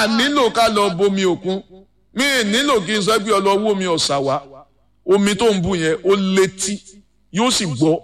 a nílò ká lọ bomi òkun mi ì nílò kí n sọ pé ọlọ́wọ́ omi ọ̀sà wá omi tó ń bù yẹn ó létí yóò sì gbọ́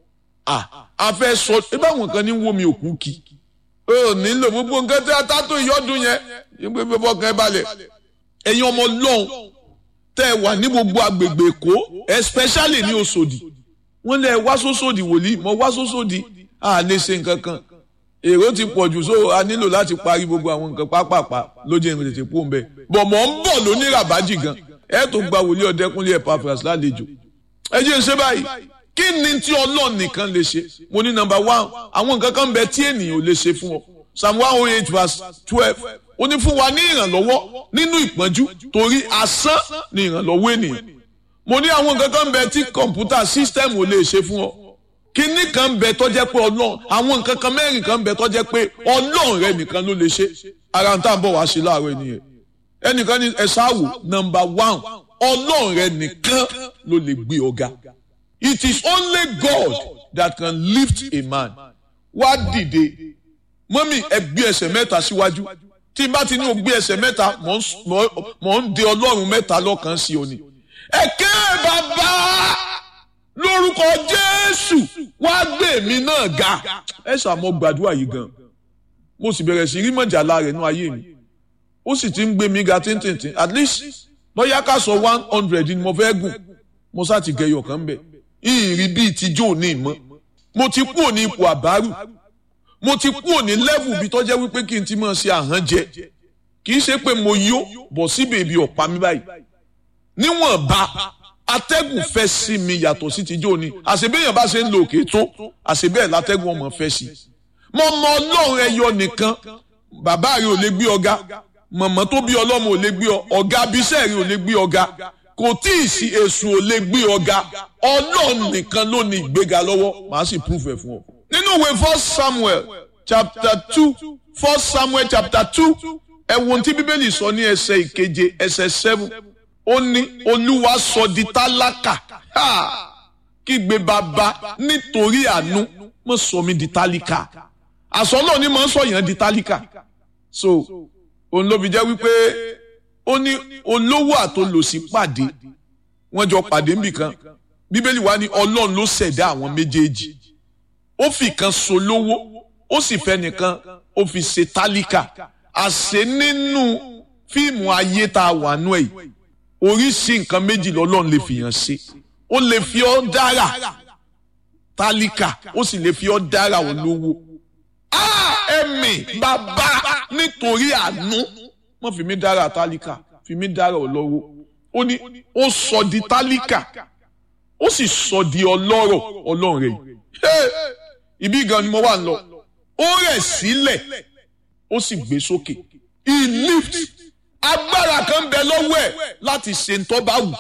a fẹ́ sọ ẹ báwọn kan ní wómi òkun kì ó nílò gbogbo nǹkan tí a tá tó ìyọ́dún yẹn yín pé fọkàn ẹ balẹ̀ ẹ̀yin ọmọ lọ́hùn tẹ́ ẹ wà ní gbogbo agbègbè èkó especially ní Òṣòdì wọ́n lẹ wá sóṣòdì wòlíì mọ wá sóṣòdì a lè ṣe nǹkan kan èrò ti pọ̀ jù so a nílò láti parí gbogbo àwọn nǹkan pápápá lójú ìrìn tètè kú òǹbẹ bọ̀ mọ̀ ń bọ̀ lóní ràbájì gan ẹ tó gba wòlíì ọ̀dẹ́kúnlé Epaphras lálejò ẹ jẹ́ ń ṣe báyìí kí ni tí ọlọ́run nìkan lè ṣe mo ní nọ́mbà one àwọn nǹkan kan bẹ tí ènìyàn ò lè ṣe fún ọ psalm one oh eight verse twelve ó ní fún wa ní ìrànlọ́wọ́ nínú ìpọ́njú torí asán ni ìrànlọ́wọ́ ènìyàn mo ní àwọn nǹkan kan bẹ tí kọ̀ǹpútà sísítẹ́ẹ̀mù ò lè ṣe fún ọ kíní kan bẹ tó jẹ́ pé ọlọ́run àwọn nǹkan kan mẹ́rin kan bẹ tó jẹ́ pé ọlọ́run rẹ nìkan ló lè ṣe ara ń tà ń bọ̀ wá sí láàárọ̀ ènìyàn ẹnìkan ní ẹ ṣáàwò nọ́mbà one ọlọ́run rẹ nìkan ló lè gbé ọ̀gá it is only God that can lift a man wá dìde mọ́mí ẹ gbé ẹsẹ̀ mẹ́ta síwájú tí n bá ti ní o gbé ẹsẹ̀ mẹ́ta mọ̀ ń de ọlọ́run mẹ́ta lọ́kàn sí òní ẹ̀kẹ́ bàbá lórúkọ jésù wá gbé mi náà ga ẹ ṣàmọ gbàdúrà yìí gan mo sì bẹ̀rẹ̀ sí rí mọ̀jàlá rẹ̀ nú ayé mi ó sì ti ń gbé mi ga tíntìntín at least lọ́yà ká sọ one hundred ni mo fẹ́ gùn mo sá ti gẹyọ kan bẹ̀ ìrìn bíi tijó ní ìmọ̀ mo ti kúrò ní ipò àbárù mo ti kúrò ní level bí tọ́jẹ́ wípé kí n ti máa ṣe àhán jẹ kì í ṣe pé mo yó bọ̀ sí bèbí ọ̀pá mi báyìí níwọ̀nba atẹ́gùn fẹ́ sí mi yàtọ̀ sí tijó ni àṣebéyàn bá ṣe ń lo òkè tó àṣebẹ́ẹ̀ látẹ́gùn ọmọ fẹ́ sí mo mọ ọlọ́run ẹyọ nìkan bàbá rẹ ò lè gbé ọ̀gá mọ̀mọ́ tó bí ọlọ́mọ ò lè gbé ọ ọ̀gá abiṣẹ́ rẹ ò lè gbé ọ̀gá kò tí ì sí èṣù ò lè gbé ọ̀gá ọlọ́run nìkan ló ní ìgbéga lọ́wọ́ màá sì proof ẹ̀ fún ọ. nínú ìwé first samuel chapter two first samuel chapter two ẹ̀wọ̀n tí bíbélì sọ ní ẹsẹ̀ ìkeje ẹsẹ̀ seven ó ní olúwa sọ di tálákà kígbe bàbá nítorí àánú mo sọ mi di tálíkà àsọlọ ni mo ń sọ yẹn di tálíkà so òun ló fi jẹ́ wípé ó ní olówó àtolòsí pàdé wọ́n jọ pàdé níbìkan bíbélì wa ní ọlọ́run ló ṣẹ̀dá àwọn méjèèjì ó fi kan so lówó ó sì fẹ́ nìkan ó fi ṣe tálíkà àṣẹ nínú fíìmù ayé tá a wà nú ẹ̀ yìí oríṣi nǹkan méjì lọ́lọ́run lè fìyàn ṣe ó lè fi ọ́ dára tálíkà ó sì lè fi ọ́ dára olówó ẹ̀mí bàbá nítorí àánú wọ́n fi mí dára tálíkà fi mí dára olówó ó ní ó sọ di tálíkà ó sì sọ di ọlọ́rọ̀ ọlọ́run rẹ̀ yìí ibi gan ni mo wà ń lọ ó rẹ̀ sílẹ̀ ó sì gbé sókè he lift agbára kan bẹ lọ́wọ́ ẹ̀ láti ṣe ń tọ́ba wù.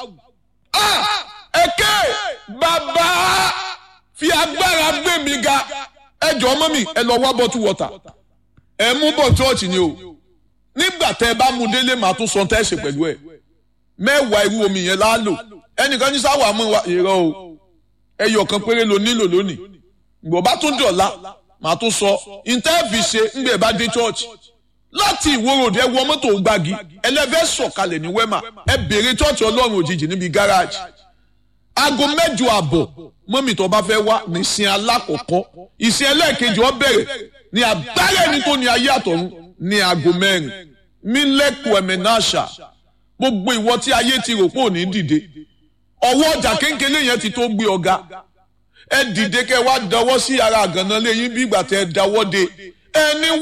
ẹ̀kẹ́ bàbá fi agbára gbé mi ga ẹ jọ ọmọ mi ẹ lọ wá bọ́tú wọ́tà ẹ mú bọ̀ chọ́ọ̀chì ni o nígbà tẹ ẹ bá mu délé màá tún sọ tẹ́ ẹ ṣe pẹ̀lú ẹ mẹ́wàá irú omi yẹn láálò ẹnìkan ní sáwà mú wa ìrọ̀ o ẹyọ kan péré ló nílò lónìí ìgbọ̀ bá tún dọ̀la màá tún sọ ìtẹ́ẹ̀fì ṣe ńgbẹ̀ bá dé chọ́ọ̀chì láti ìwòròdì ẹ wọ mọ́tò gbági ẹlẹ́fẹ́ sọ̀kalẹ̀ ní wẹ́mà ẹ béèrè chọ́ọ̀chì ọlọ́run òjijì níbi gáràjì aago mẹ́jọ àbọ̀ mọ́mì tó bá fẹ́ wá ní ìsìn alákọ̀ọ́kọ́ ìsìn ẹlẹ́ẹ̀kejì ó bẹ̀rẹ̀ ní abẹ́rẹ́ ní tó ní ayé àtọ̀run ní aago mẹ́rin mílẹ̀kù ẹ̀mẹ́náṣà gbogbo ìwọ tí ayé ti rò pé ò ní dìde ọwọ́ ọjà kéńkélé yẹn ti tó gbé ọ̀gá ẹ dìde kẹ wá dáwọ́ sí ara àgànná lẹ́yìn bí ìgbà tẹ dáwọ́ de ẹni